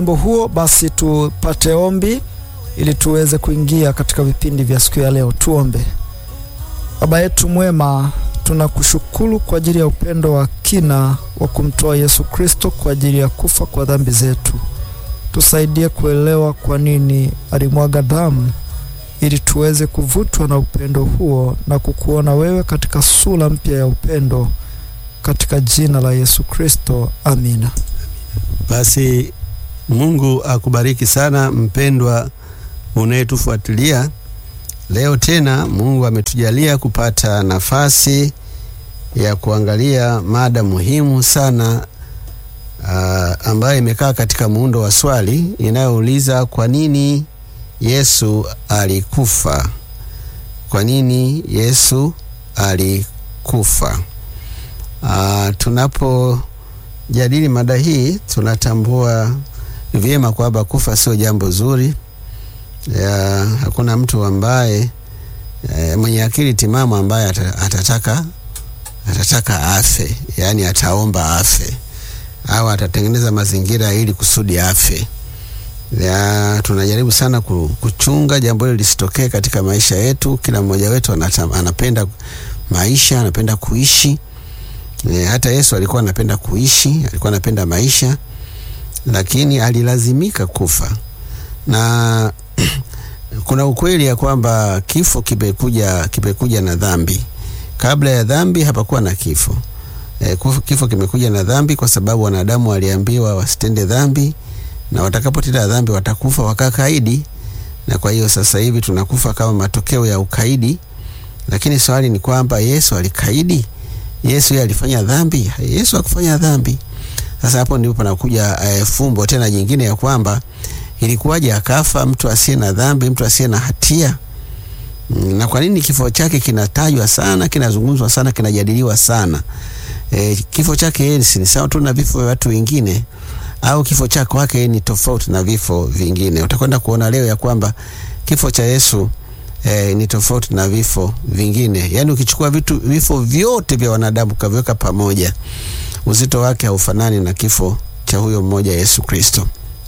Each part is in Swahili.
wimbo huo, basi tupate ombi ili tuweze kuingia katika vipindi vya siku ya leo. Tuombe. Baba yetu mwema, tunakushukuru kwa ajili ya upendo wa kina wa kumtoa Yesu Kristo kwa ajili ya kufa kwa dhambi zetu. Tusaidie kuelewa kwa nini alimwaga damu ili tuweze kuvutwa na upendo huo na kukuona wewe katika sura mpya ya upendo katika jina la Yesu Kristo, amina. Basi Mungu akubariki sana mpendwa unayetufuatilia leo. Tena Mungu ametujalia kupata nafasi ya kuangalia mada muhimu sana uh, ambayo imekaa katika muundo wa swali inayouliza kwa nini Yesu alikufa? Kwa nini Yesu alikufa? Uh, tunapojadili mada hii tunatambua vyema kwamba kufa sio jambo zuri ya, hakuna mtu ambaye e, mwenye akili timamu ambaye atataka atataka afe, yaani ataomba afe au atatengeneza mazingira ili kusudi afe. Ya, tunajaribu sana kuchunga jambo hilo lisitokee katika maisha yetu. Kila mmoja wetu anata, anapenda maisha, anapenda kuishi. E, hata Yesu alikuwa anapenda kuishi, alikuwa anapenda maisha, lakini alilazimika kufa na kuna ukweli ya kwamba kifo kimekuja kimekuja na dhambi. Kabla ya dhambi hapakuwa na kifo. E, kifo kimekuja na dhambi kwa sababu wanadamu waliambiwa wasitende dhambi na watakapotenda dhambi watakufa wakakaidi, na kwa hiyo sasa hivi tunakufa kama matokeo ya ukaidi. Lakini swali ni kwamba Yesu alikaidi? Yesu yeye alifanya dhambi? Yesu hakufanya dhambi. Sasa hapo ndipo panakuja e, fumbo tena jingine ya kwamba ilikuwaje akafa mtu asiye na dhambi, mtu asiye na hatia? Na kwa nini kifo chake kinatajwa sana, kinazungumzwa sana, kinajadiliwa sana? E, kifo chake yeye si sawa tu na vifo vya watu wengine, au kifo chake kwake ni tofauti na vifo vingine? Utakwenda kuona leo ya kwamba kifo cha Yesu e, ni tofauti na vifo vingine. Yaani ukichukua vitu vifo vyote vya wanadamu kaviweka pamoja, uzito wake haufanani na kifo cha huyo mmoja Yesu Kristo.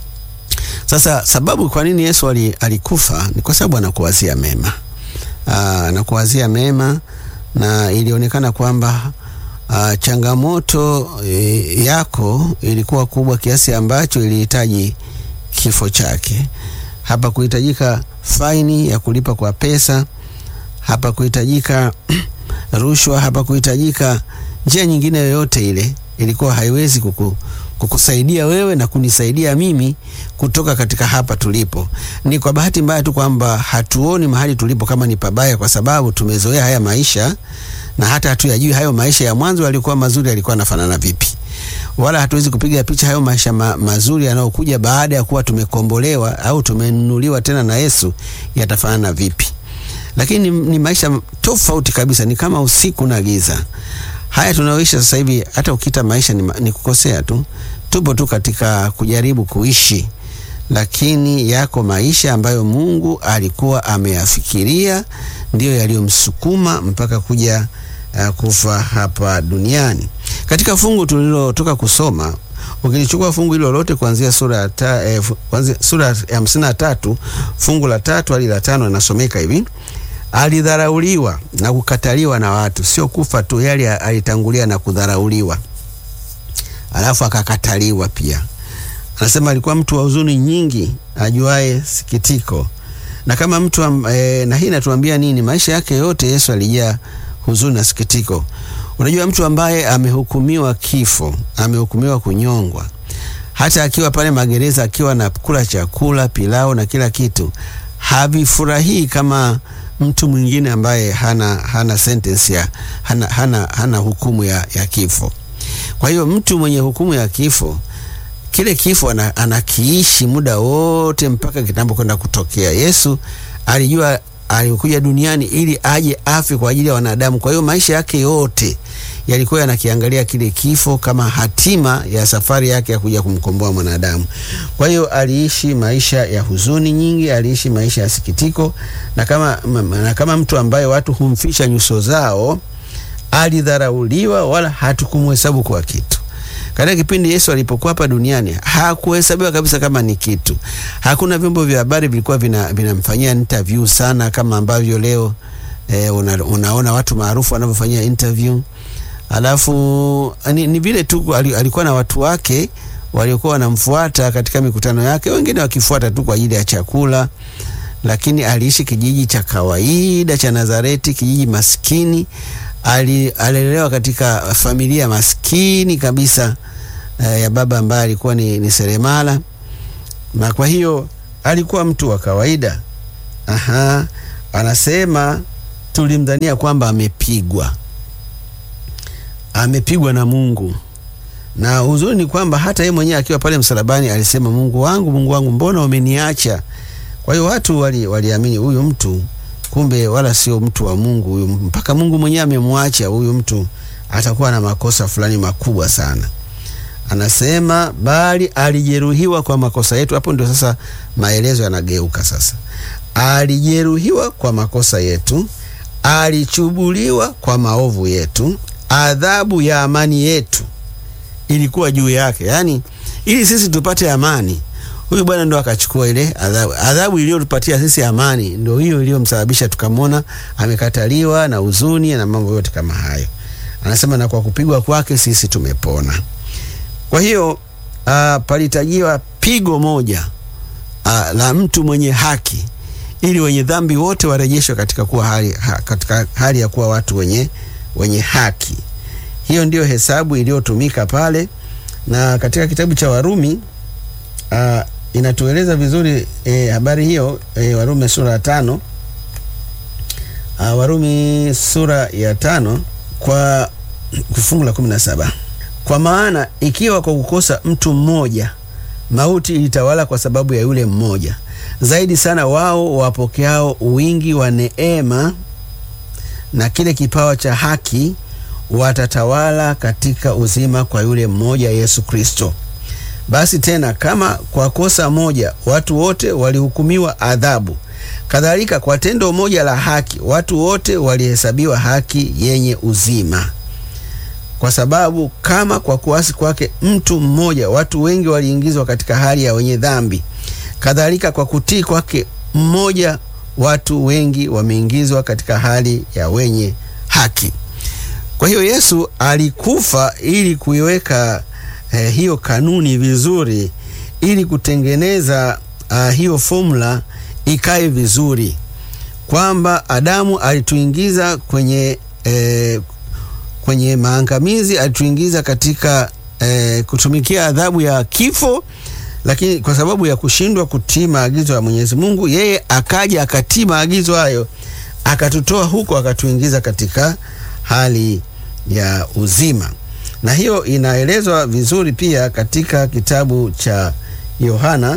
Sasa sababu kwa nini Yesu alikufa ni kwa sababu anakuwazia mema. Aa, anakuwazia mema na ilionekana kwamba aa, changamoto e, yako ilikuwa kubwa kiasi ambacho ilihitaji kifo chake. Hapa kuhitajika faini ya kulipa kwa pesa, hapa kuhitajika rushwa, hapa kuhitajika njia nyingine yoyote ile, ilikuwa haiwezi kuku kukusaidia wewe na kunisaidia mimi kutoka katika hapa tulipo. Ni kwa bahati mbaya tu kwamba hatuoni mahali tulipo kama ni pabaya, kwa sababu tumezoea haya maisha na hata hatuyajui hayo maisha ya mwanzo yalikuwa mazuri, yalikuwa yanafanana vipi, wala hatuwezi kupiga picha hayo maisha ma mazuri yanayokuja baada ya kuwa tumekombolewa au tumenunuliwa tena na Yesu yatafanana vipi. Lakini ni, ni maisha tofauti kabisa, ni kama usiku na giza. Haya tunayoishi sasa hivi, hata ukita maisha ni, ni kukosea tu. Tupo tu katika kujaribu kuishi, lakini yako maisha ambayo Mungu alikuwa ameyafikiria, ndiyo yaliyomsukuma mpaka kuja uh, kufa hapa duniani. Katika fungu tulilotoka kusoma, ukilichukua fungu hilo lote kuanzia sura ya ta, eh, kuanzia sura ya hamsini na tatu fungu la tatu hadi la tano inasomeka hivi Alidharauliwa na kukataliwa na watu. Sio kufa tu, yali alitangulia na kudharauliwa, alafu akakataliwa pia. Anasema alikuwa mtu wa huzuni nyingi, ajuaye sikitiko. Na kama mtu e, na hii natuambia nini? Maisha yake yote Yesu alijaa huzuni na sikitiko. Unajua, mtu ambaye amehukumiwa kifo, amehukumiwa kunyongwa, hata akiwa pale magereza, akiwa na kula chakula pilau na kila kitu, havifurahii kama mtu mwingine ambaye hana, hana sentence ya hana, hana, hana hukumu ya, ya kifo. Kwa hiyo mtu mwenye hukumu ya kifo, kile kifo anakiishi muda wote mpaka kitambo kwenda kutokea. Yesu alijua alikuja duniani ili aje afe kwa ajili ya wanadamu. Kwa hiyo maisha yake yote yalikuwa yanakiangalia kile kifo kama hatima ya safari yake ya kuja kumkomboa mwanadamu. Kwa hiyo aliishi maisha ya huzuni nyingi, aliishi maisha ya sikitiko, na kama, na kama mtu ambaye watu humfisha nyuso zao, alidharauliwa, wala hatukumhesabu kwa kitu. Katika kipindi Yesu alipokuwa hapa duniani hakuhesabiwa kabisa kama ni kitu. Hakuna vyombo vya habari vilikuwa vinamfanyia vina interview sana kama ambavyo leo eh, una, unaona watu maarufu wanavyofanyia interview. Alafu ni, ni vile tu alikuwa na watu wake waliokuwa wanamfuata katika mikutano yake, wengine wakifuata tu kwa ajili ya chakula, lakini aliishi kijiji cha kawaida cha Nazareti, kijiji maskini. Alilelewa katika familia maskini kabisa eh, ya baba ambaye alikuwa ni, ni seremala, na kwa hiyo alikuwa mtu wa kawaida. Aha, anasema tulimdhania kwamba amepigwa, amepigwa na Mungu na uzuri ni kwamba hata yeye mwenyewe akiwa pale msalabani alisema, Mungu wangu, Mungu wangu, mbona umeniacha? Kwa hiyo watu waliamini wali huyu mtu kumbe wala sio mtu wa Mungu huyu, mpaka Mungu mwenyewe amemwacha huyu mtu, atakuwa na makosa fulani makubwa sana. Anasema bali alijeruhiwa kwa makosa yetu. Hapo ndio sasa maelezo yanageuka sasa. Alijeruhiwa kwa makosa yetu, alichubuliwa kwa maovu yetu, adhabu ya amani yetu ilikuwa juu yake, yaani ili sisi tupate amani. Huyu bwana ndo akachukua ile adhabu, adhabu iliyotupatia sisi amani, ndio hiyo iliyomsababisha tukamwona amekataliwa na huzuni na mambo yote kama hayo. Anasema na kwa kupigwa kwake sisi tumepona. Kwa hiyo uh, palitajiwa pigo moja uh, la mtu mwenye haki ili wenye dhambi wote warejeshwe katika kuwa hali, ha, katika hali ya kuwa watu wenye, wenye haki. Hiyo ndiyo hesabu iliyotumika pale, na katika kitabu cha Warumi uh, inatueleza vizuri eh, habari hiyo eh, Warumi sura ya tano uh, Warumi sura ya tano kwa fungu la kumi na saba kwa maana ikiwa kwa kukosa mtu mmoja mauti ilitawala kwa sababu ya yule mmoja, zaidi sana wao wapokeao wingi wa neema na kile kipawa cha haki watatawala katika uzima kwa yule mmoja Yesu Kristo. Basi tena kama kwa kosa moja watu wote walihukumiwa adhabu, kadhalika kwa tendo moja la haki watu wote walihesabiwa haki yenye uzima. Kwa sababu kama kwa kuasi kwake mtu mmoja watu wengi waliingizwa katika hali ya wenye dhambi, kadhalika kwa kutii kwake mmoja watu wengi wameingizwa katika hali ya wenye haki. Kwa hiyo Yesu alikufa ili kuiweka eh, hiyo kanuni vizuri, ili kutengeneza uh, hiyo formula ikae vizuri, kwamba Adamu alituingiza kwenye eh, kwenye maangamizi, alituingiza katika eh, kutumikia adhabu ya kifo, lakini kwa sababu ya kushindwa kutii maagizo ya Mwenyezi Mungu, yeye akaja akatii maagizo hayo, akatutoa huko, akatuingiza katika hali ya uzima. Na hiyo inaelezwa vizuri pia katika kitabu cha Yohana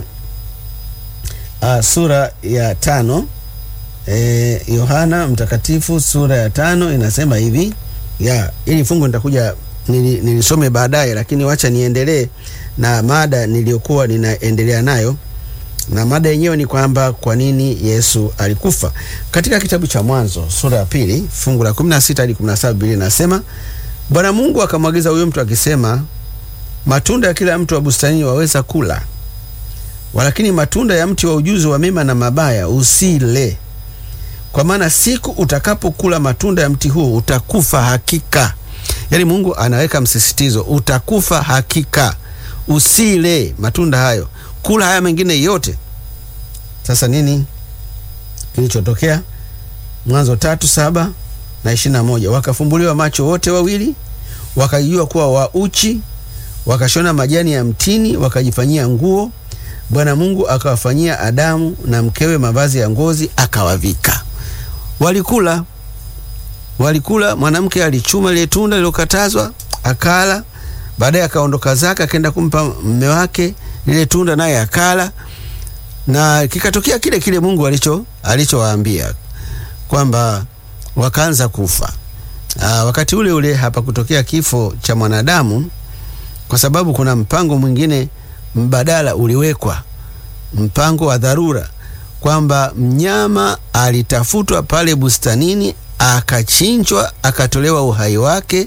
uh, sura ya tano. E, Yohana mtakatifu sura ya tano inasema hivi ya ili fungu nitakuja nili, nilisome baadaye, lakini wacha niendelee na mada niliyokuwa ninaendelea nayo, na mada yenyewe ni kwamba kwa nini Yesu alikufa. Katika kitabu cha Mwanzo sura ya pili fungu la 16 hadi 17 Biblia inasema Bwana Mungu akamwagiza huyo mtu akisema, matunda ya kila mtu wa bustanini waweza kula, walakini matunda ya mti wa ujuzi wa mema na mabaya usile, kwa maana siku utakapokula matunda ya mti huo utakufa hakika. Yaani Mungu anaweka msisitizo, utakufa hakika, usile matunda hayo, kula haya mengine yote. Sasa nini kilichotokea? Mwanzo tatu saba na ishirini na moja wakafumbuliwa macho wote wawili, wakajua kuwa wauchi, wakashona majani ya mtini, wakajifanyia nguo. Bwana Mungu akawafanyia Adamu na mkewe mavazi ya ngozi, akawavika. Walikula, walikula. Mwanamke alichuma lile tunda lilokatazwa, akala. Baadaye akaondoka zake, akaenda kumpa mme wake lile tunda, naye akala, na kikatokea kile kile Mungu alicho alichowaambia kwamba wakaanza kufa. Aa, wakati ule ule hapa kutokea kifo cha mwanadamu, kwa sababu kuna mpango mwingine mbadala uliwekwa, mpango wa dharura, kwamba mnyama alitafutwa pale bustanini, akachinjwa, akatolewa uhai wake,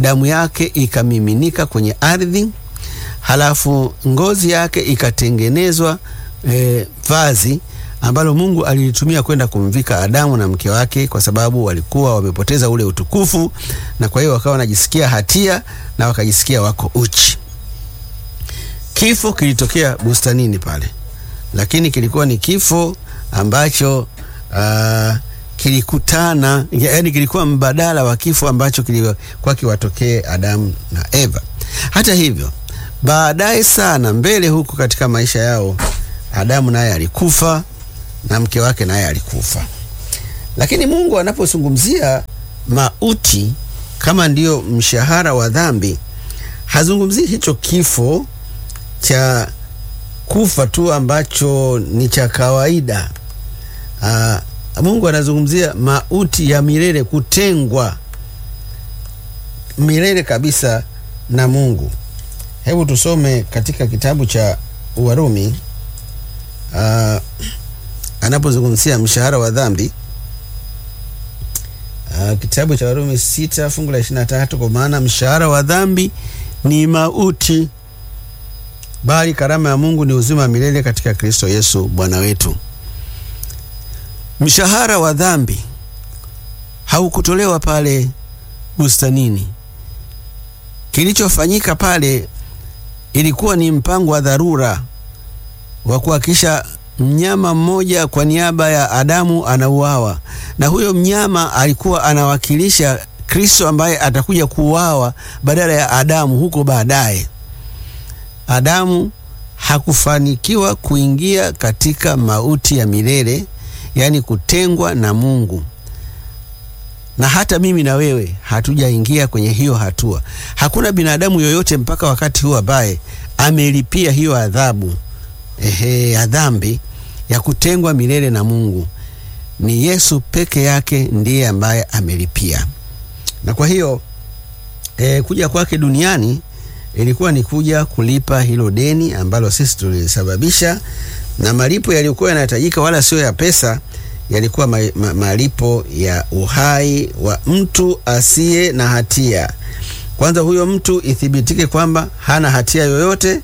damu yake ikamiminika kwenye ardhi, halafu ngozi yake ikatengenezwa e, vazi ambalo Mungu alilitumia kwenda kumvika Adamu na mke wake, kwa sababu walikuwa wamepoteza ule utukufu, na kwa hiyo wakawa wanajisikia hatia na wakajisikia wako uchi. Kifo kilitokea bustanini pale, lakini kilikuwa ni kifo ambacho uh, kilikutana, yaani kilikuwa mbadala wa kifo ambacho kilikuwa kiwatokee Adamu na Eva. Hata hivyo, baadaye sana mbele huku katika maisha yao, Adamu naye alikufa na mke wake naye alikufa. Lakini Mungu anapozungumzia mauti kama ndiyo mshahara wa dhambi, hazungumzii hicho kifo cha kufa tu ambacho ni cha kawaida. Aa, Mungu anazungumzia mauti ya milele, kutengwa milele kabisa na Mungu. Hebu tusome katika kitabu cha Warumi aa, anapozungumzia mshahara wa dhambi aa, kitabu cha Warumi sita fungu la ishirini na tatu kwa maana mshahara wa dhambi ni mauti bali karama ya Mungu ni uzima wa milele katika Kristo Yesu Bwana wetu. Mshahara wa dhambi haukutolewa pale bustanini. Kilichofanyika pale ilikuwa ni mpango wa dharura wa kuhakikisha mnyama mmoja kwa niaba ya Adamu anauawa, na huyo mnyama alikuwa anawakilisha Kristo ambaye atakuja kuuawa badala ya Adamu huko baadaye. Adamu hakufanikiwa kuingia katika mauti ya milele, yaani kutengwa na Mungu, na hata mimi na wewe hatujaingia kwenye hiyo hatua. Hakuna binadamu yoyote mpaka wakati huu ambaye amelipia hiyo adhabu ehe, ya dhambi ya kutengwa milele na Mungu. Ni Yesu peke yake ndiye ambaye amelipia, na kwa hiyo e, kuja kwake duniani ilikuwa ni kuja kulipa hilo deni ambalo sisi tulisababisha, na malipo yaliyokuwa yanahitajika wala sio ya pesa, yalikuwa ma, ma, malipo ya uhai wa mtu asiye na hatia. Kwanza huyo mtu ithibitike kwamba hana hatia yoyote,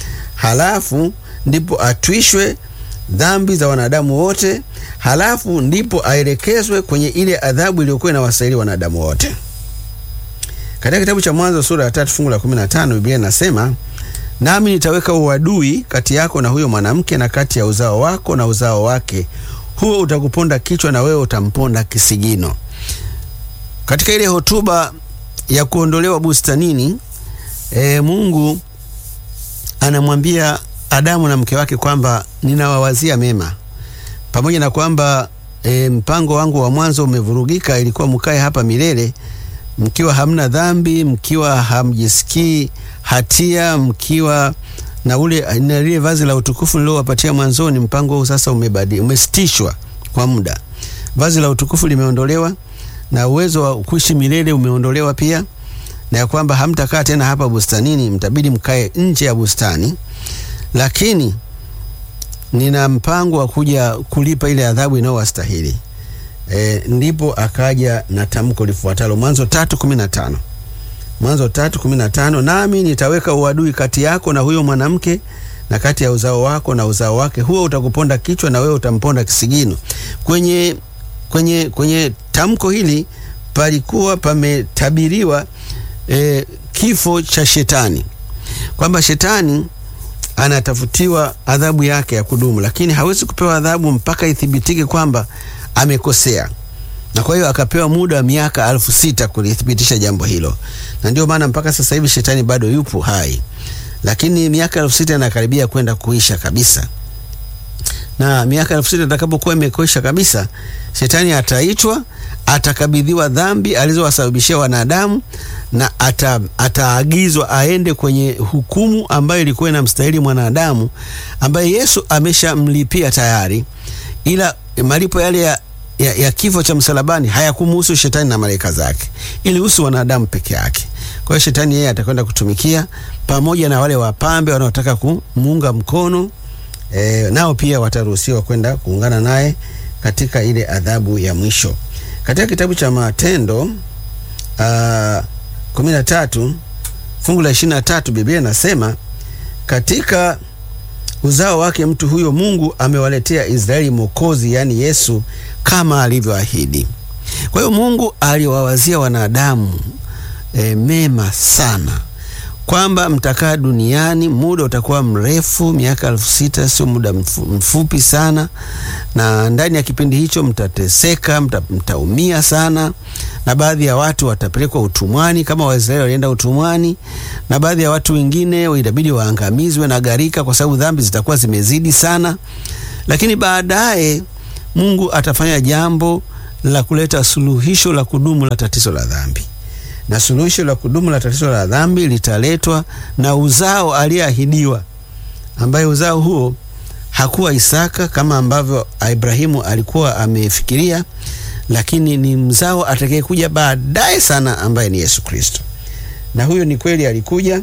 halafu ndipo atwishwe dhambi za wanadamu wote, halafu ndipo aelekezwe kwenye ile adhabu iliyokuwa inawastahili wanadamu wote. Katika kitabu cha Mwanzo sura ya tatu fungu la 15 Biblia inasema, nami nitaweka uadui kati yako na huyo mwanamke na kati ya uzao wako na uzao wake, huo utakuponda kichwa na wewe utamponda kisigino. Katika ile hotuba ya kuondolewa bustanini, e, Mungu anamwambia Adamu na mke wake kwamba ninawawazia mema, pamoja na kwamba e, mpango wangu wa mwanzo umevurugika, ilikuwa mkae hapa milele mkiwa hamna dhambi, mkiwa hamjisikii hatia, mkiwa na ule na lile vazi la utukufu niliowapatia mwanzoni. Mpango huu sasa umebadi umesitishwa kwa muda. Vazi la utukufu limeondolewa na uwezo wa kuishi milele umeondolewa pia, na ya kwamba hamtakaa tena hapa bustanini, mtabidi mkae nje ya bustani, lakini nina mpango wa kuja kulipa ile adhabu inayowastahili. E, ndipo akaja na tamko lifuatalo Mwanzo tatu kumi na tano Mwanzo tatu kumi na tano nami nitaweka uadui kati yako na huyo mwanamke na kati ya uzao wako na uzao wake, huo utakuponda kichwa na wewe utamponda kisigino. Kwenye, kwenye, kwenye tamko hili palikuwa pametabiriwa e, kifo cha shetani, kwamba shetani anatafutiwa adhabu yake ya kudumu, lakini hawezi kupewa adhabu mpaka ithibitike kwamba amekosea na kwa hiyo akapewa muda wa miaka elfu sita kulithibitisha jambo hilo, na ndio maana mpaka sasa hivi shetani bado yupo hai, lakini miaka elfu sita inakaribia kwenda kuisha kabisa. Na miaka elfu sita itakapokuwa imekwisha kabisa, shetani ataitwa, atakabidhiwa dhambi alizowasababishia wanadamu na ata, ataagizwa aende kwenye hukumu ambayo ilikuwa inamstahili mwanadamu, ambaye Yesu ameshamlipia tayari, ila malipo yale ya, ya, ya kifo cha msalabani hayakumuhusu shetani na malaika zake, ilihusu wanadamu peke yake. Kwa hiyo shetani yeye atakwenda kutumikia pamoja na wale wapambe wanaotaka kumuunga mkono e, nao pia wataruhusiwa kwenda kuungana naye katika ile adhabu ya mwisho. Katika kitabu cha Matendo 13 fungu la 23 Biblia inasema katika uzao wake mtu huyo Mungu amewaletea Israeli mwokozi, yaani Yesu kama alivyoahidi. Kwa hiyo Mungu aliwawazia wanadamu e, mema sana kwamba mtakaa duniani muda utakuwa mrefu, miaka elfu sita sio muda mfu, mfupi sana, na ndani ya kipindi hicho mtateseka, mta, mtaumia sana, na baadhi ya watu watapelekwa utumwani kama Waisraeli walienda utumwani, na baadhi ya watu wengine itabidi waangamizwe na gharika, kwa sababu dhambi zitakuwa zimezidi sana. Lakini baadaye Mungu atafanya jambo la kuleta suluhisho la kudumu la tatizo la dhambi na suluhisho la kudumu la tatizo la dhambi litaletwa na uzao aliyeahidiwa, ambaye uzao huo hakuwa Isaka kama ambavyo Ibrahimu alikuwa amefikiria, lakini ni mzao atakayekuja baadaye sana, ambaye ni Yesu Kristo. Na huyo ni kweli alikuja,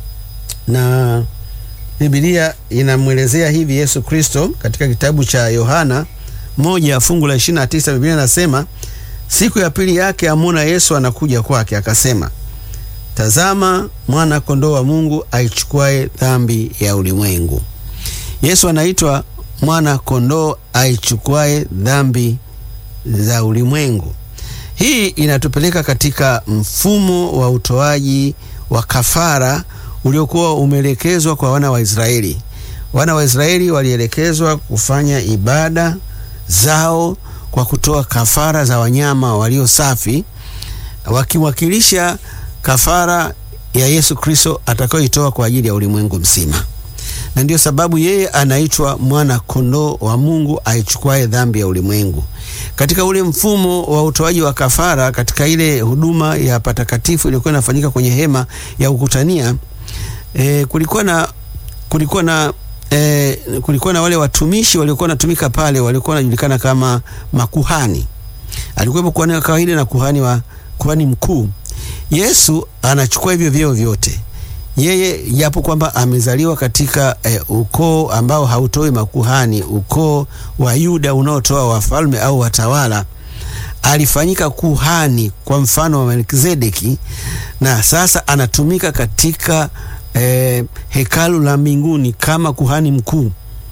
na Biblia inamwelezea hivi Yesu Kristo katika kitabu cha Yohana moja fungu la 29, Biblia inasema Siku ya pili yake amuna Yesu anakuja kwake, akasema, tazama mwana kondoo wa Mungu aichukuae dhambi ya ulimwengu. Yesu anaitwa mwana kondoo aichukuae dhambi za ulimwengu. Hii inatupeleka katika mfumo wa utoaji wa kafara uliokuwa umeelekezwa kwa wana wa Israeli. Wana wa Israeli walielekezwa kufanya ibada zao kwa kutoa kafara za wanyama walio safi wakiwakilisha kafara ya Yesu Kristo atakayoitoa kwa ajili ya ulimwengu mzima, na ndiyo sababu yeye anaitwa mwana kondoo wa Mungu aichukuaye dhambi ya ulimwengu. Katika ule mfumo wa utoaji wa kafara, katika ile huduma ya patakatifu iliyokuwa inafanyika kwenye hema ya kukutania, e, kulikuwa na kulikuwa na E, kulikuwa na wale watumishi waliokuwa wanatumika pale walikuwa wanajulikana kama makuhani. Alikuwepo kuhani wa kawaida na kuhani wa kuhani mkuu. Yesu anachukua hivyo vyeo vyote, yeye japo kwamba amezaliwa katika e, ukoo ambao hautoi makuhani, ukoo wa Yuda unaotoa wafalme au watawala, alifanyika kuhani kwa mfano wa Melkizedeki, na sasa anatumika katika E, hekalu la mbinguni kama kuhani mkuu.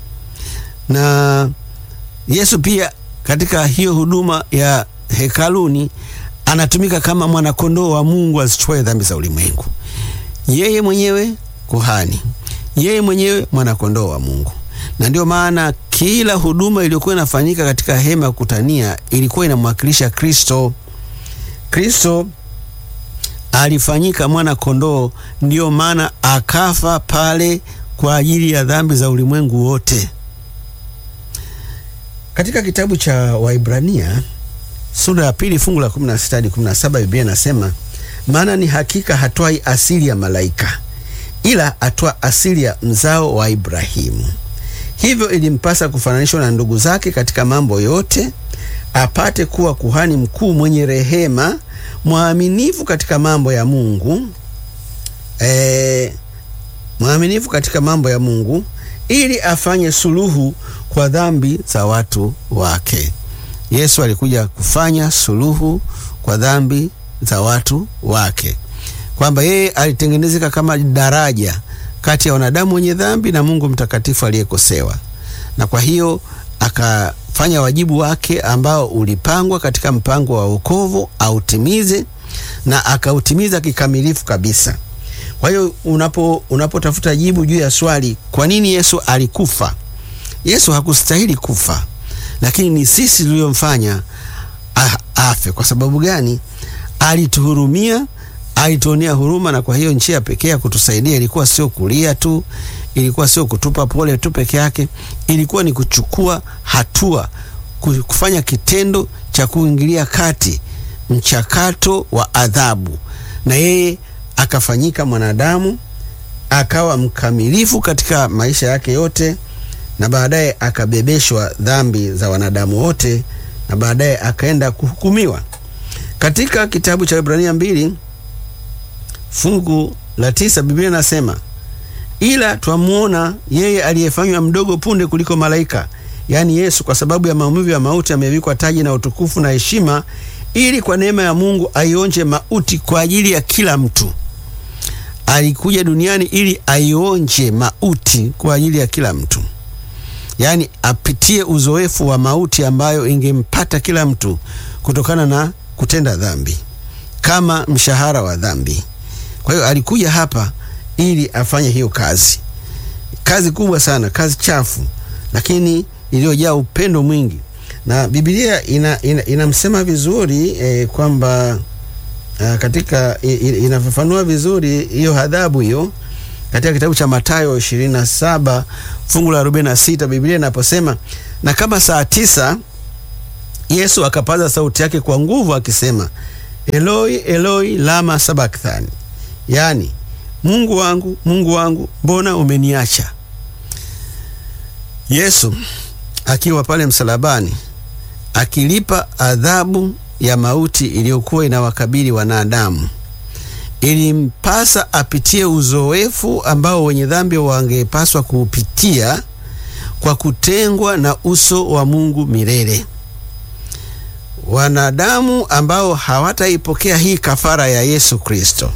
Na Yesu pia katika hiyo huduma ya hekaluni anatumika kama mwanakondoo wa Mungu azichukue dhambi za ulimwengu. Yeye mwenyewe kuhani, yeye mwenyewe mwanakondoo wa Mungu. Na ndio maana kila huduma iliyokuwa inafanyika katika hema ya kukutania ilikuwa inamwakilisha Kristo. Kristo alifanyika mwana kondoo, ndiyo maana akafa pale kwa ajili ya dhambi za ulimwengu wote. Katika kitabu cha Waibrania sura ya pili fungu la 16 hadi 17, Biblia inasema maana ni hakika hatwai asili ya malaika, ila atwa asili ya mzao wa Ibrahimu. Hivyo ilimpasa kufananishwa na ndugu zake katika mambo yote, apate kuwa kuhani mkuu mwenye rehema mwaminifu katika mambo ya Mungu e, mwaminifu katika mambo ya Mungu ili afanye suluhu kwa dhambi za watu wake. Yesu alikuja kufanya suluhu kwa dhambi za watu wake, kwamba yeye alitengenezeka kama daraja kati ya wanadamu wenye dhambi na Mungu mtakatifu aliyekosewa, na kwa hiyo akafanya wajibu wake ambao ulipangwa katika mpango wa wokovu autimize, na akautimiza kikamilifu kabisa. Kwa hiyo unapo unapotafuta jibu juu ya swali kwa nini Yesu alikufa, Yesu hakustahili kufa, lakini ni sisi tuliyomfanya afe. Kwa sababu gani? Alituhurumia, alituonea huruma, na kwa hiyo njia pekee ya kutusaidia ilikuwa sio kulia tu, ilikuwa sio kutupa pole tu peke yake, ilikuwa ni kuchukua hatua, kufanya kitendo cha kuingilia kati mchakato wa adhabu, na yeye akafanyika mwanadamu, akawa mkamilifu katika maisha yake yote, na baadaye akabebeshwa dhambi za wanadamu wote, na baadaye akaenda kuhukumiwa. Katika kitabu cha Ibrania mbili fungu la tisa Biblia inasema ila twamuona yeye aliyefanywa mdogo punde kuliko malaika, yaani Yesu, kwa sababu ya maumivu ya mauti amevikwa taji na utukufu na heshima, ili kwa neema ya Mungu aionje mauti kwa ajili ya kila mtu. Alikuja duniani ili aionje mauti kwa ajili ya kila mtu, yaani apitie uzoefu wa mauti ambayo ingempata kila mtu kutokana na kutenda dhambi kama mshahara wa dhambi. Kwa hiyo alikuja hapa ili afanye hiyo kazi, kazi kubwa sana, kazi chafu, lakini iliyojaa upendo mwingi, na Biblia ina, ina, inamsema vizuri eh, kwamba uh, katika inafafanua vizuri hiyo adhabu hiyo katika kitabu cha Mathayo 27 fungu la 46, Biblia inaposema na kama saa tisa Yesu akapaza sauti yake kwa nguvu akisema, Eloi Eloi lama sabakthani, yaani Mungu wangu Mungu wangu mbona umeniacha? Yesu akiwa pale msalabani akilipa adhabu ya mauti iliyokuwa inawakabili wanadamu, ilimpasa apitie uzoefu ambao wenye dhambi wangepaswa kuupitia kwa kutengwa na uso wa Mungu milele. Wanadamu ambao hawataipokea hii kafara ya Yesu Kristo,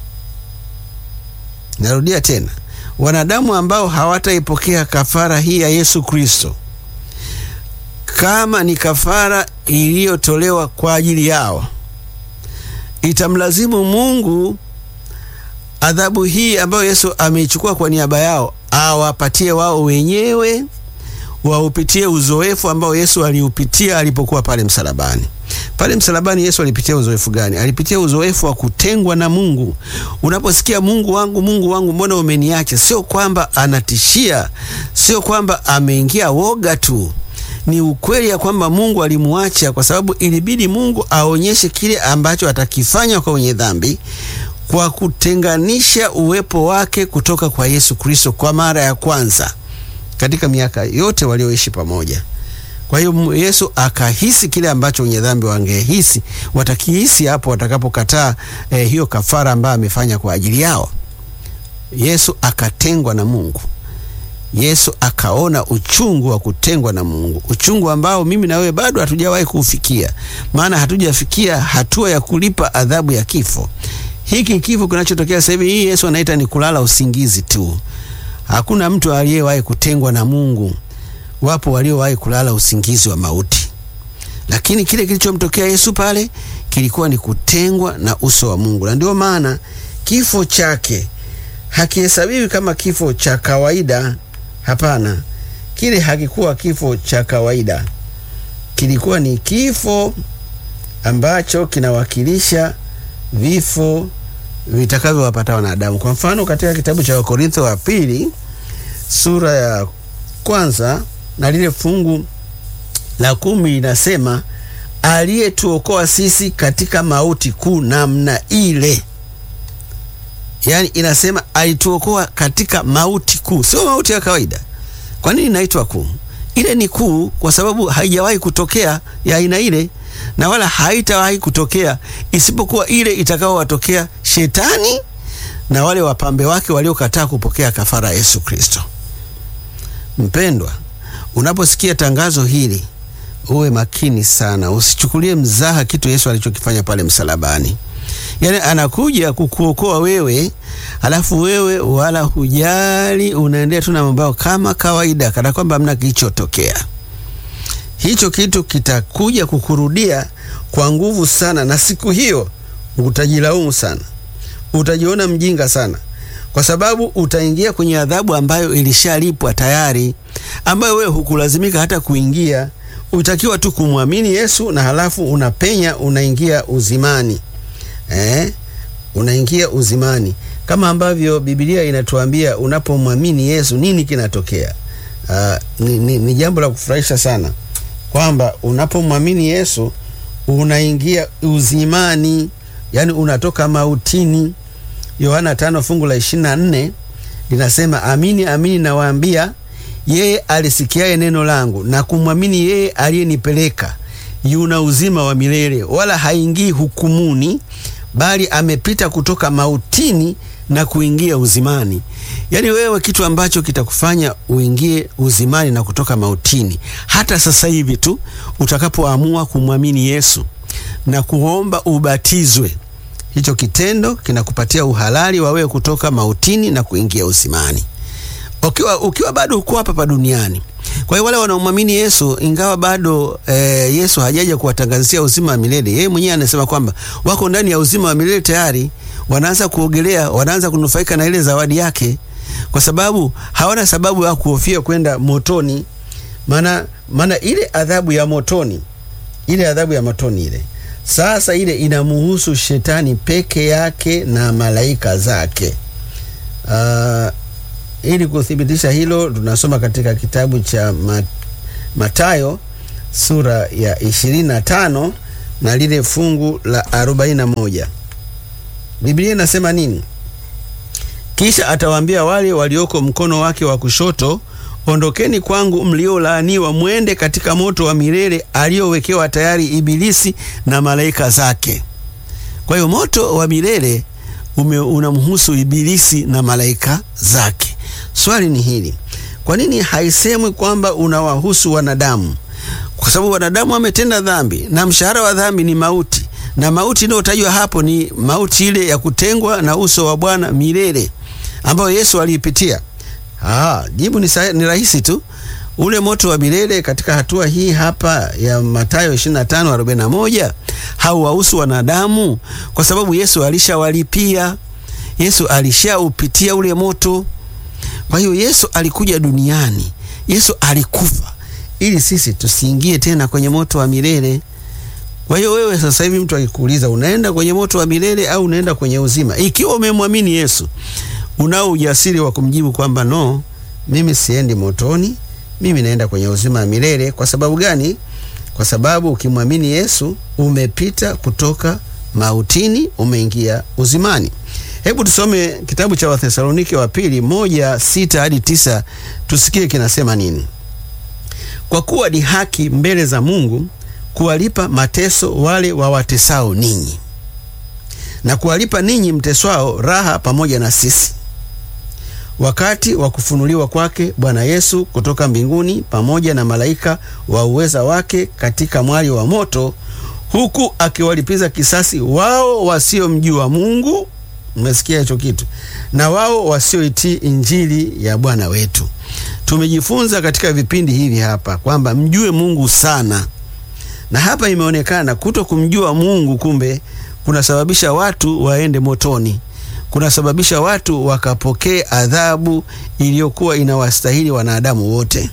narudia tena, wanadamu ambao hawataipokea kafara hii ya Yesu Kristo kama ni kafara iliyotolewa kwa ajili yao, itamlazimu Mungu adhabu hii ambayo Yesu ameichukua kwa niaba yao awapatie wao wenyewe, waupitie uzoefu ambao Yesu aliupitia alipokuwa pale msalabani. Pale msalabani Yesu alipitia uzoefu gani? Alipitia uzoefu wa kutengwa na Mungu. Unaposikia Mungu wangu, Mungu wangu, mbona umeniacha? Sio kwamba anatishia, sio kwamba ameingia woga tu ni ukweli ya kwamba Mungu alimuacha kwa sababu ilibidi Mungu aonyeshe kile ambacho atakifanya kwa wenye dhambi kwa kutenganisha uwepo wake kutoka kwa Yesu Kristo kwa mara ya kwanza katika miaka yote walioishi pamoja. Kwa hiyo Yesu akahisi kile ambacho wenye dhambi wangehisi, watakihisi hapo watakapokataa eh, hiyo kafara ambayo amefanya kwa ajili yao. Yesu akatengwa na Mungu. Yesu akaona uchungu wa kutengwa na Mungu, uchungu ambao mimi na wewe bado hatujawahi kuufikia, maana hatujafikia hatua ya kulipa adhabu ya kifo. Hiki kifo kinachotokea sasa hivi, hii Yesu anaita ni kulala usingizi tu. Hakuna mtu aliyewahi kutengwa na Mungu. Wapo waliowahi kulala usingizi wa mauti, lakini kile kilichomtokea Yesu pale kilikuwa ni kutengwa na uso wa Mungu, na ndio maana kifo chake hakihesabiwi kama kifo cha kawaida. Hapana, kile hakikuwa kifo cha kawaida, kilikuwa ni kifo ambacho kinawakilisha vifo vitakavyowapata wanadamu. Kwa mfano, katika kitabu cha Wakorintho wa pili sura ya kwanza na lile fungu la kumi inasema, aliyetuokoa sisi katika mauti kuu namna ile Yaani inasema alituokoa katika mauti kuu, sio mauti ya kawaida. Kwa nini inaitwa kuu? Ile ni kuu kwa sababu haijawahi kutokea ya aina ile, na wala haitawahi kutokea isipokuwa ile itakaowatokea shetani na wale wapambe wake waliokataa kupokea kafara ya Yesu Kristo. Mpendwa, unaposikia tangazo hili uwe makini sana, usichukulie mzaha kitu Yesu alichokifanya pale msalabani. Yaani anakuja kukuokoa wewe, alafu wewe wala hujali, unaendelea tu na mambo yako kama kawaida, kana kwamba hamna kilichotokea. Hicho kitu kitakuja kukurudia kwa nguvu sana, na siku hiyo utajilaumu sana, utajiona mjinga sana, kwa sababu utaingia kwenye adhabu ambayo ilishalipwa tayari, ambayo wewe hukulazimika hata kuingia. Utakiwa tu kumwamini Yesu na halafu unapenya, unaingia uzimani. Eh, unaingia uzimani kama ambavyo Biblia inatuambia unapomwamini Yesu nini kinatokea. Uh, ni, ni, ni jambo la kufurahisha sana kwamba unapomwamini Yesu unaingia uzimani, yani unatoka mautini. Yohana tano fungu la ishirini na nne linasema amini amini nawaambia, yeye alisikiaye neno langu na kumwamini yeye aliyenipeleka yuna uzima wa milele, wala haingii hukumuni bali amepita kutoka mautini na kuingia uzimani. Yaani wewe, kitu ambacho kitakufanya uingie uzimani na kutoka mautini hata sasa hivi tu utakapoamua kumwamini Yesu, na kuomba ubatizwe. Hicho kitendo kinakupatia uhalali wa wewe kutoka mautini na kuingia uzimani, ukiwa, ukiwa bado uko hapa pa duniani. Kwa hiyo wale wanaomwamini Yesu ingawa bado e, Yesu hajaja kuwatangazia uzima wa milele, yeye mwenyewe anasema kwamba wako ndani ya uzima wa milele tayari, wanaanza kuogelea, wanaanza kunufaika na ile zawadi yake, kwa sababu hawana sababu ya kuhofia kwenda motoni. Maana maana ile adhabu ya motoni, ile adhabu ya motoni ile sasa ile inamuhusu shetani peke yake na malaika zake. Uh, ili kuthibitisha hilo tunasoma katika kitabu cha Mathayo sura ya 25 na lile fungu la 41. Biblia inasema nini? Kisha atawaambia wale walioko mkono wake wa kushoto, ondokeni kwangu mliolaaniwa, mwende katika moto wa milele aliowekewa tayari Ibilisi na malaika zake. Kwa hiyo moto wa milele unamhusu Ibilisi na malaika zake. Swali ni hili, kwa nini haisemwi kwamba unawahusu wanadamu? Kwa sababu wanadamu wametenda dhambi na mshahara wa dhambi ni mauti, na mauti inayotajwa hapo ni mauti ile ya kutengwa na uso wa Bwana milele ambayo Yesu aliipitia. Ah, jibu ni, ni rahisi tu. Ule moto wa milele katika hatua hii hapa ya Mathayo 25:41 hauwahusu wanadamu kwa sababu Yesu alishawalipia. Yesu alishaupitia ule moto. Kwa hiyo Yesu alikuja duniani, Yesu alikufa ili sisi tusiingie tena kwenye moto wa milele. Kwa hiyo wewe sasa hivi mtu akikuuliza unaenda kwenye moto wa milele au unaenda kwenye uzima, ikiwa umemwamini Yesu, unao ujasiri wa kumjibu kwamba no, mimi siendi motoni, mimi naenda kwenye uzima wa milele. Kwa sababu gani? Kwa sababu ukimwamini Yesu umepita kutoka mautini, umeingia uzimani. Hebu tusome kitabu cha Wathesalonike wa pili moja sita hadi tisa tusikie kinasema nini. Kwa kuwa ni haki mbele za Mungu kuwalipa mateso wale wawatesao ninyi na kuwalipa ninyi mteswao raha pamoja na sisi, wakati wa kufunuliwa kwake Bwana Yesu kutoka mbinguni pamoja na malaika wa uweza wake katika mwali wa moto, huku akiwalipiza kisasi wao wasiomjua Mungu. Umesikia hicho kitu? Na wao wasioitii injili ya Bwana wetu. Tumejifunza katika vipindi hivi hapa kwamba mjue Mungu sana, na hapa imeonekana kuto kumjua Mungu kumbe kunasababisha watu waende motoni, kunasababisha watu wakapokee adhabu iliyokuwa inawastahili wanadamu wote.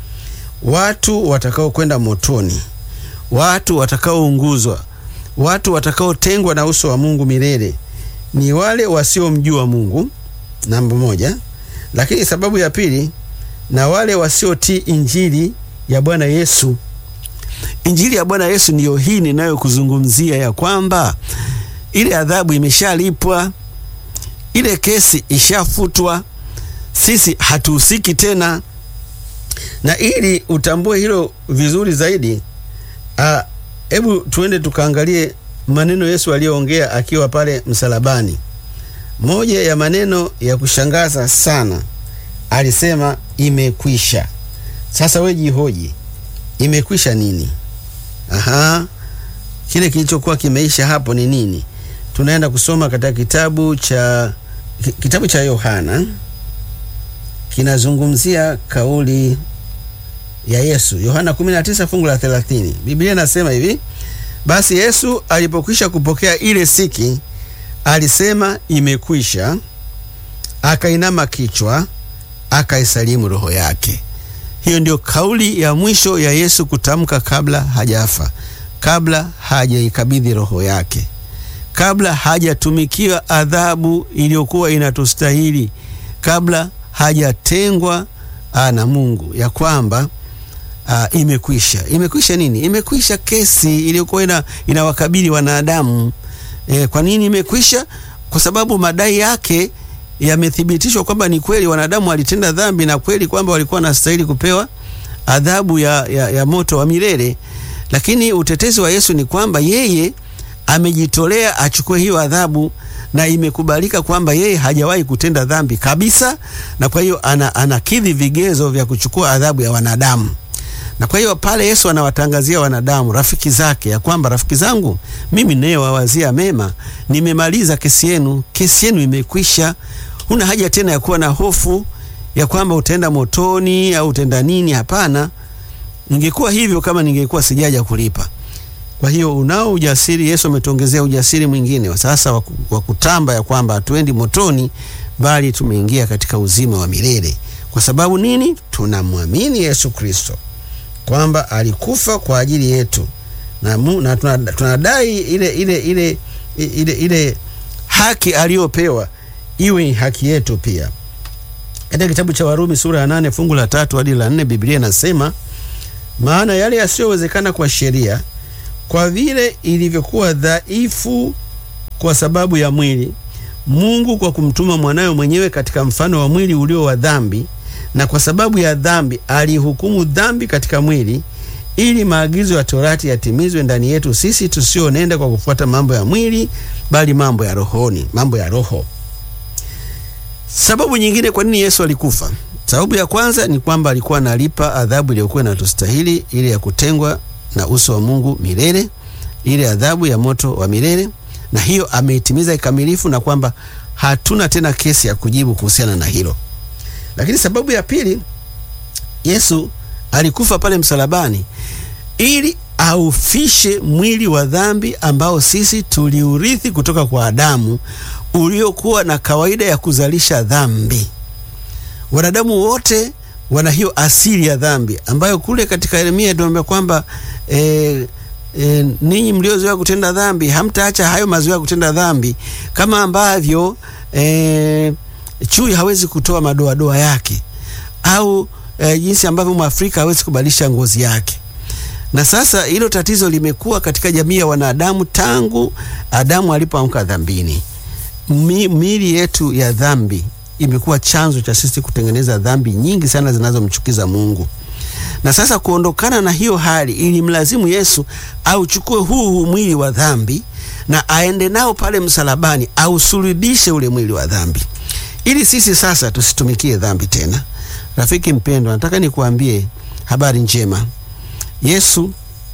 Watu watakaokwenda motoni, watu watakaounguzwa, watu watakaotengwa na uso wa Mungu milele ni wale wasiomjua Mungu, namba moja. Lakini sababu ya pili, na wale wasiotii injili ya Bwana Yesu. Injili ya Bwana Yesu ndiyo hii ninayokuzungumzia, ya kwamba ile adhabu imeshalipwa, ile kesi ishafutwa, sisi hatuhusiki tena. Na ili utambue hilo vizuri zaidi, hebu tuende tukaangalie maneno Yesu aliyoongea akiwa pale msalabani. Moja ya maneno ya kushangaza sana, alisema imekwisha. Sasa we jihoji, imekwisha nini? Aha, kile kilichokuwa kimeisha hapo ni nini? Tunaenda kusoma katika kitabu cha kitabu cha Yohana, kinazungumzia kauli ya Yesu. Yohana 19 fungu la 30, Biblia inasema hivi: basi Yesu alipokwisha kupokea ile siki, alisema imekwisha, akainama kichwa, akaisalimu roho yake. Hiyo ndio kauli ya mwisho ya Yesu kutamka kabla hajafa, kabla hajaikabidhi roho yake, kabla hajatumikiwa adhabu iliyokuwa inatustahili, kabla hajatengwa na Mungu, ya kwamba Uh, imekwisha. Imekwisha nini? Imekwisha kesi iliyokuwa ina, inawakabili wanadamu. E, kwa nini imekwisha? Kwa sababu madai yake yamethibitishwa kwamba ni kweli wanadamu walitenda dhambi na kweli kwamba walikuwa wanastahili kupewa adhabu ya, ya, ya moto wa milele. Lakini utetezi wa Yesu ni kwamba yeye amejitolea achukue hiyo adhabu na imekubalika kwamba yeye hajawahi kutenda dhambi kabisa, na kwa hiyo ana, anakidhi vigezo vya kuchukua adhabu ya wanadamu Na kwa hiyo pale Yesu anawatangazia wanadamu, rafiki zake, ya kwamba rafiki zangu, mimi ninayewawazia mema, nimemaliza kesi yenu, kesi yenu imekwisha. Huna haja tena ya kuwa na hofu ya kwamba utaenda motoni au utaenda nini. Hapana, ningekuwa hivyo kama ningekuwa sijaja kulipa. Kwa hiyo unao ujasiri, Yesu ametuongezea ujasiri mwingine sasa wa kutamba ya kwamba hatuendi motoni, bali tumeingia katika uzima wa milele. Kwa sababu nini? Tunamwamini Yesu Kristo kwamba alikufa kwa ajili yetu na, mu, na tunadai ile, ile, ile, ile, ile haki aliyopewa iwe haki yetu pia. Katika kitabu cha Warumi sura ya nane fungu la tatu hadi la nne Biblia inasema maana yale yasiyowezekana kwa sheria, kwa vile ilivyokuwa dhaifu kwa sababu ya mwili, Mungu kwa kumtuma mwanawe mwenyewe katika mfano wa mwili ulio wa dhambi, na kwa sababu ya dhambi alihukumu dhambi katika mwili, ili maagizo ya Torati yatimizwe ndani yetu sisi tusionenda kwa kufuata mambo ya mwili, bali mambo ya rohoni, mambo ya roho. Sababu nyingine kwa nini Yesu alikufa Sababu ya kwanza ni kwamba alikuwa analipa adhabu iliyokuwa inatustahili, ile ya kutengwa na uso wa Mungu milele, ile adhabu ya moto wa milele, na hiyo ameitimiza kikamilifu, na kwamba hatuna tena kesi ya kujibu kuhusiana na hilo. Lakini sababu ya pili, Yesu alikufa pale msalabani ili aufishe mwili wa dhambi ambao sisi tuliurithi kutoka kwa Adamu, uliokuwa na kawaida ya kuzalisha dhambi. Wanadamu wote wana hiyo asili ya dhambi ambayo kule katika Yeremia tunaambia kwamba e, e, ninyi mliozoea kutenda dhambi hamtaacha hayo mazoea ya kutenda dhambi, kama ambavyo e, chui hawezi kutoa madoadoa yake au e, jinsi ambavyo Mwafrika hawezi kubadilisha ngozi yake. Na sasa hilo tatizo limekuwa katika jamii ya wanadamu tangu Adamu alipoamka dhambini. Mi, miili yetu ya dhambi imekuwa chanzo cha sisi kutengeneza dhambi nyingi sana zinazomchukiza Mungu. Na sasa kuondokana na hiyo hali, ili mlazimu Yesu auchukue huu huu mwili wa dhambi na aende nao pale msalabani, ausulubishe ule mwili wa dhambi, ili sisi sasa tusitumikie dhambi tena. Rafiki mpendwa, nataka nikuambie habari njema. Yesu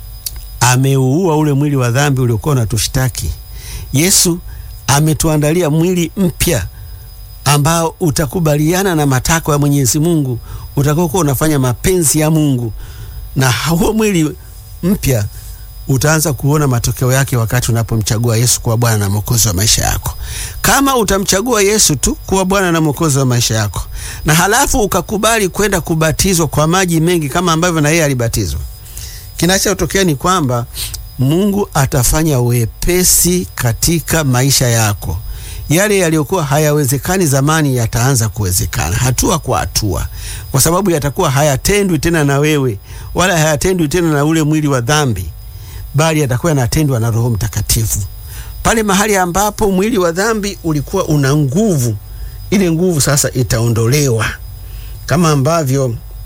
ameuua ule mwili wa dhambi uliokuwa unatushtaki. Yesu ametuandalia mwili mpya ambao utakubaliana na matakwa ya Mwenyezi Mungu, utakokuwa unafanya mapenzi ya Mungu, na huo mwili mpya utaanza kuona matokeo yake wakati unapomchagua Yesu kuwa Bwana na Mwokozi wa maisha yako. Kama utamchagua Yesu tu kuwa Bwana na Mwokozi wa maisha yako, na halafu ukakubali kwenda kubatizwa kwa maji mengi kama ambavyo na yeye alibatizwa, kinachotokea ni kwamba Mungu atafanya wepesi katika maisha yako. Yale yaliyokuwa hayawezekani zamani yataanza kuwezekana hatua kwa hatua, kwa sababu yatakuwa hayatendwi tena na wewe, wala hayatendwi tena na ule mwili wa dhambi, bali yatakuwa yanatendwa na Roho Mtakatifu. Pale mahali ambapo mwili wa dhambi ulikuwa una nguvu, ile nguvu sasa itaondolewa, kama ambavyo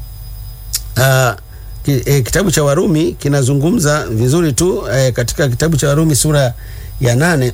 uh, E, kitabu cha Warumi kinazungumza vizuri tu e, katika kitabu cha Warumi sura ya nane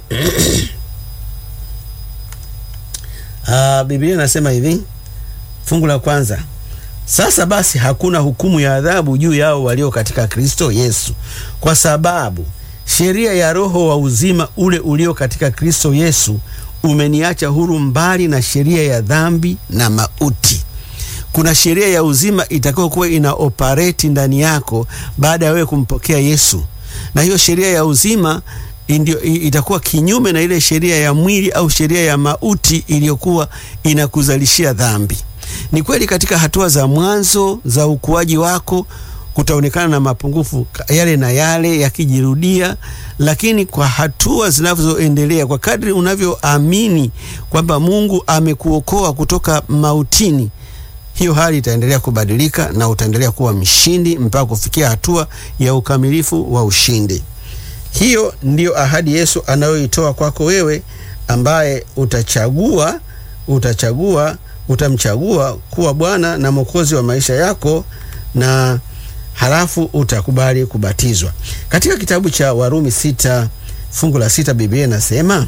uh, Biblia inasema hivi, fungu la kwanza: sasa basi hakuna hukumu ya adhabu juu yao walio katika Kristo Yesu, kwa sababu sheria ya Roho wa uzima ule ulio katika Kristo Yesu umeniacha huru mbali na sheria ya dhambi na mauti. Kuna sheria ya uzima itakayokuwa ina operate ndani yako baada ya wewe kumpokea Yesu, na hiyo sheria ya uzima indio, itakuwa kinyume na ile sheria ya mwili au sheria ya mauti iliyokuwa inakuzalishia dhambi. Ni kweli katika hatua za mwanzo za ukuaji wako kutaonekana na mapungufu yale na yale yakijirudia, lakini kwa hatua zinazoendelea, kwa kadri unavyoamini kwamba Mungu amekuokoa kutoka mautini hiyo hali itaendelea kubadilika na utaendelea kuwa mshindi mpaka kufikia hatua ya ukamilifu wa ushindi. Hiyo ndiyo ahadi Yesu anayoitoa kwako wewe ambaye utachagua utachagua utamchagua kuwa Bwana na Mwokozi wa maisha yako na halafu utakubali kubatizwa. Katika kitabu cha Warumi sita fungu la sita Biblia inasema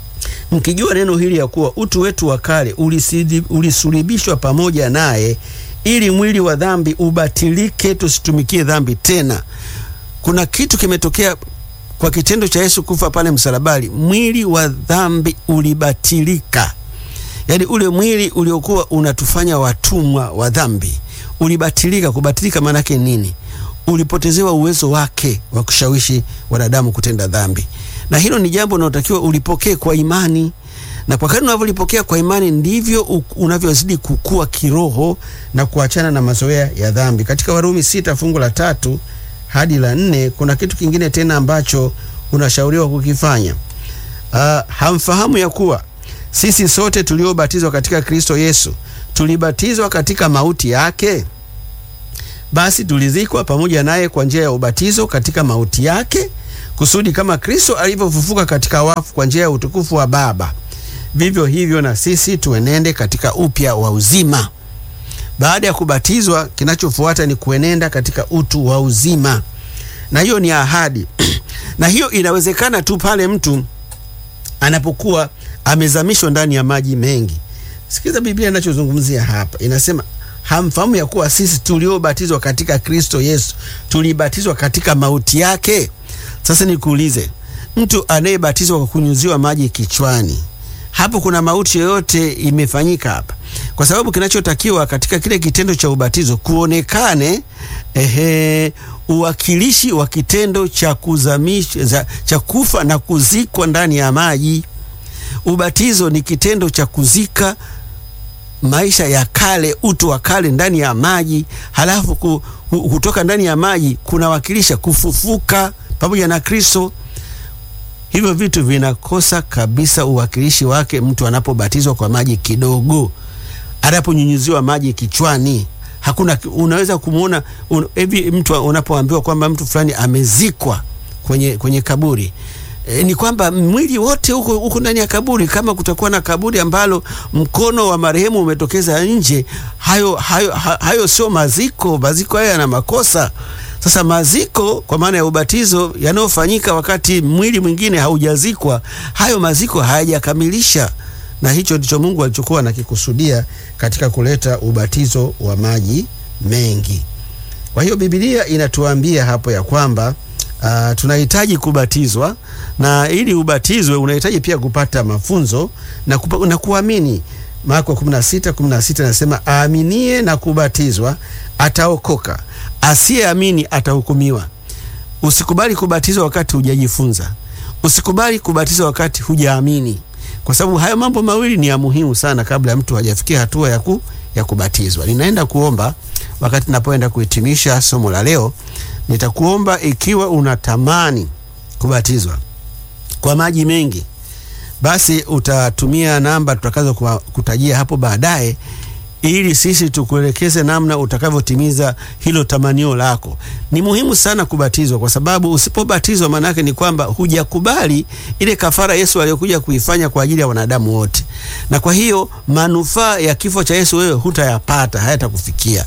mkijua neno hili ya kuwa utu wetu wa kale ulisulibishwa pamoja naye ili mwili wa dhambi ubatilike, tusitumikie dhambi tena. Kuna kitu kimetokea kwa kitendo cha Yesu kufa pale msalabani, mwili wa dhambi ulibatilika. Yaani ule mwili uliokuwa unatufanya watumwa wa dhambi ulibatilika. Kubatilika maana yake nini? Ulipotezewa uwezo wake wa kushawishi wanadamu kutenda dhambi, na hilo ni jambo linalotakiwa ulipokee kwa imani, na kwa kadri unavyolipokea kwa imani ndivyo unavyozidi kukua kiroho na kuachana na mazoea ya dhambi. Katika Warumi sita fungu la tatu hadi la nne kuna kitu kingine tena ambacho unashauriwa kukifanya. Uh, hamfahamu ya kuwa sisi sote tuliobatizwa katika Kristo Yesu tulibatizwa katika mauti yake? Basi tulizikwa pamoja naye kwa njia ya ubatizo katika mauti yake, kusudi kama Kristo alivyofufuka katika wafu kwa njia ya utukufu wa Baba, vivyo hivyo na sisi tuenende katika upya wa uzima. Baada ya kubatizwa, kinachofuata ni kuenenda katika utu wa uzima, na hiyo ni ahadi na hiyo inawezekana tu pale mtu anapokuwa amezamishwa ndani ya maji mengi. Sikiza Biblia inachozungumzia hapa, inasema hamfahamu ya kuwa sisi tuliobatizwa katika Kristo Yesu tulibatizwa katika mauti yake. Sasa nikuulize, mtu anayebatizwa kwa kunyuziwa maji kichwani, hapo kuna mauti yoyote imefanyika hapa? Kwa sababu kinachotakiwa katika kile kitendo cha ubatizo kuonekane ehe, uwakilishi wa kitendo cha kuzamisha cha kufa na kuzikwa ndani ya maji. Ubatizo ni kitendo cha kuzika maisha ya kale, utu wa kale ndani ya maji, halafu ku, kutoka ndani ya maji kunawakilisha kufufuka pamoja na Kristo. Hivyo vitu vinakosa kabisa uwakilishi wake mtu anapobatizwa kwa maji kidogo, anaponyunyiziwa maji kichwani. Hakuna, unaweza kumwona hivi un, mtu unapoambiwa kwamba mtu fulani amezikwa kwenye, kwenye kaburi E, ni kwamba mwili wote huko huko ndani ya kaburi. Kama kutakuwa na kaburi ambalo mkono wa marehemu umetokeza nje, hayo, hayo, hayo sio maziko. Maziko hayo yana makosa. Sasa maziko kwa maana ya ubatizo yanayofanyika wakati mwili mwingine haujazikwa, hayo maziko hayajakamilisha, na hicho ndicho Mungu alichokuwa anakikusudia katika kuleta ubatizo wa maji mengi. Kwa hiyo Biblia inatuambia hapo ya kwamba Uh, tunahitaji kubatizwa na ili ubatizwe unahitaji pia kupata mafunzo na, kupa, na kuamini. Marko 16 16 nasema aaminie na kubatizwa ataokoka, asiyeamini atahukumiwa. Usikubali kubatizwa wakati hujajifunza, usikubali kubatizwa wakati hujaamini, kwa sababu hayo mambo mawili ni ya muhimu sana kabla ya mtu hajafikia hatua ya, ku, ya kubatizwa. Ninaenda kuomba wakati napoenda kuhitimisha somo la leo nitakuomba ikiwa unatamani kubatizwa kwa maji mengi, basi utatumia namba tutakazo kutajia hapo baadaye, ili sisi tukuelekeze namna utakavyotimiza hilo tamanio lako. Ni muhimu sana kubatizwa, kwa sababu usipobatizwa, maana yake ni kwamba hujakubali ile kafara Yesu aliyokuja kuifanya kwa ajili ya wanadamu wote, na kwa hiyo manufaa ya kifo cha Yesu wewe hutayapata, hayatakufikia.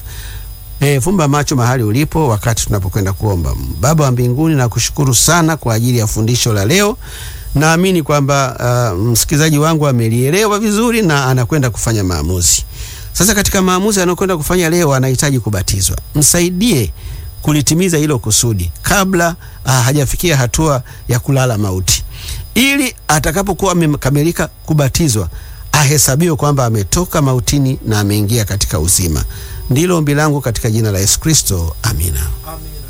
E, fumba macho mahali ulipo wakati tunapokwenda kuomba. Baba wa mbinguni, nakushukuru sana kwa ajili ya fundisho la leo. Naamini kwamba uh, msikilizaji wangu amelielewa vizuri na anakwenda kufanya maamuzi. Sasa katika maamuzi anayokwenda kufanya leo, anahitaji kubatizwa. Msaidie kulitimiza hilo kusudi kabla uh, hajafikia hatua ya kulala mauti, ili atakapokuwa amekamilika kubatizwa ahesabiwe kwamba ametoka mautini na ameingia katika uzima. Ndilo ombi langu katika jina la Yesu Kristo, amina. Amina.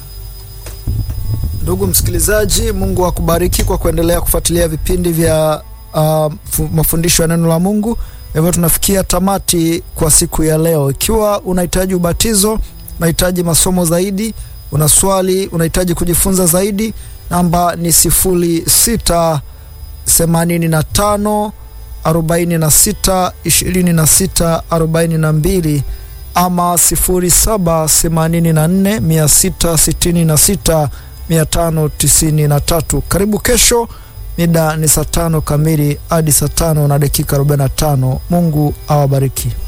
Ndugu msikilizaji, Mungu akubariki kwa kuendelea kufuatilia vipindi vya uh, mafundisho ya neno la Mungu. Hivyo tunafikia tamati kwa siku ya leo. Ikiwa unahitaji ubatizo, unahitaji masomo zaidi, una swali, unahitaji kujifunza zaidi, namba ni sifuri sita themanini na tano arobaini na sita ishirini na sita arobaini na mbili ama sifuri saba themanini na nne mia sita sitini na sita mia tano tisini na tatu. Karibu kesho, mida ni saa tano kamili hadi saa tano na dakika arobaini na tano. Mungu awabariki.